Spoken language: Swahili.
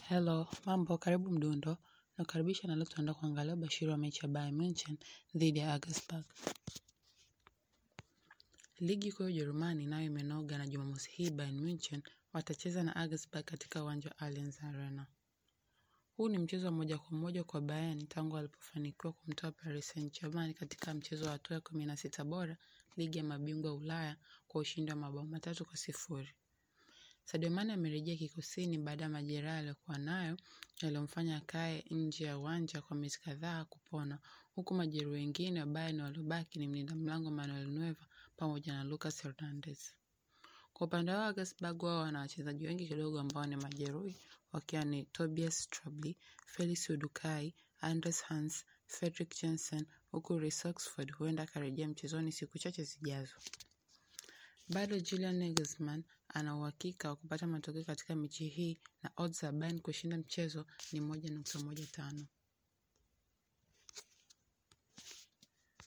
Hello, mambo, karibu mdundo, nakukaribisha na leo tunaenda kuangalia ubashiri wa mechi ya Bayern Munchen dhidi ya Augsburg. Ligi kuu ya Ujerumani nayo imenoga na Jumamosi hii Bayern Munchen watacheza na Augsburg katika uwanja wa Allianz Arena. Huu ni mchezo wa moja kwa moja kwa Bayern tangu walipofanikiwa kumtoa Paris Saint-Germain katika mchezo wa hatua ya kumi na sita bora ligi ya mabingwa Ulaya kwa ushindi wa mabao matatu kwa sifuri. Sadio Mane amerejea kikosini baada ya majeraha aliyokuwa nayo yaliyomfanya akae nje ya uwanja kwa miezi kadhaa kupona, huku majeruhi wengine wa Bayern waliobaki ni mlinda mlango Manuel Neuer pamoja na Lucas Hernandez. Kwa upande wao Augsburg wao wana wachezaji wengi kidogo ambao ni majeruhi wakiwa ni Tobias Strobli, Felix Udukai, Andres Hans, Fredrik Jensen huku Reece Oxford huenda akarejea mchezoni siku chache zijazo. Bado Julian Nagelsmann ana uhakika wa kupata matokeo katika mechi hii na odds za Bayern kushinda mchezo ni moja nukta moja tano.